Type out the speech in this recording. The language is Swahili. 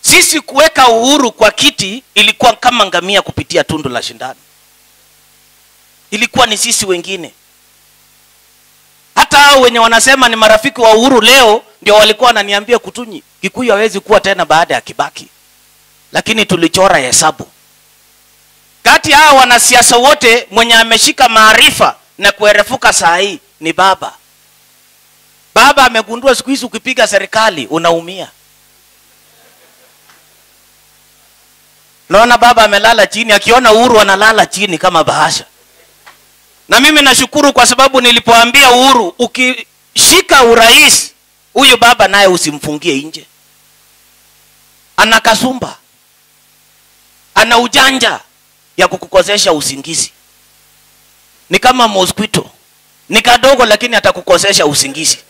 sisi kuweka uhuru kwa kiti ilikuwa kama ngamia kupitia tundu la shindano ilikuwa ni sisi wengine hata hao wenye wanasema ni marafiki wa uhuru leo ndio walikuwa wananiambia kutunyi kikuyu hawezi kuwa tena baada ya kibaki lakini tulichora hesabu kati ya hao wanasiasa wote mwenye ameshika maarifa na kuerefuka saa hii ni baba baba amegundua siku hizi ukipiga serikali unaumia naona baba amelala chini akiona uhuru analala chini kama bahasha na mimi nashukuru kwa sababu nilipoambia uhuru ukishika urais huyu baba naye usimfungie nje ana kasumba ana ujanja ya kukukosesha usingizi ni kama mosquito ni kadogo lakini atakukosesha usingizi